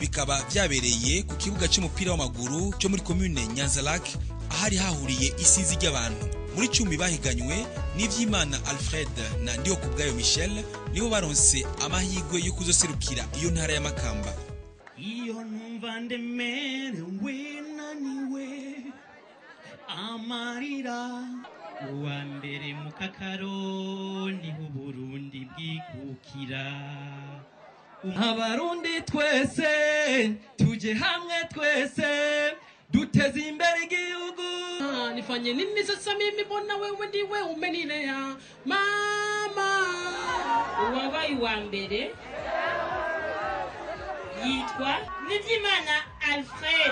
bikaba vyabereye ku kibuga c'umupira w'amaguru cyo muri komune nyanzalak ahari hahuriye isizi ry'abantu muri cumi bahiganywe n'ivyimana alfred na ndiho kubwayo michel nibo baronse amahirwe yo kuzoserukira iyo ntara ya makamba iyo numva ndemerewe naniwe amarira uwa mbere mu kakaro niho uburundi bwikukira abarundi twese tuje hamwe twese duteze imbere igihugu Ah, nifanye nini sasa mimi mbona wewe ndiwe umenilea mama uwabaye uwa mbere yitwa nibyimana alfred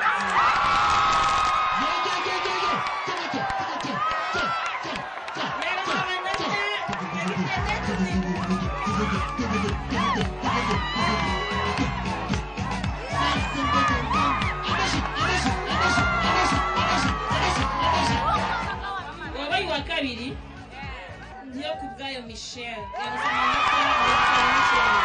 uwabaye uwa kabiri niyo ku bwayo michel yarasoma amanota michel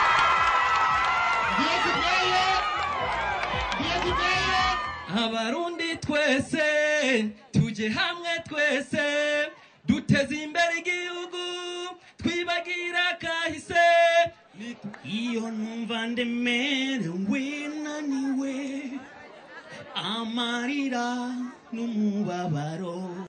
abarundi twese tuje hamwe twese duteze imbere igihugu twibagira kahise iyo numva ndemerewe naniwe amarira n'umubabaro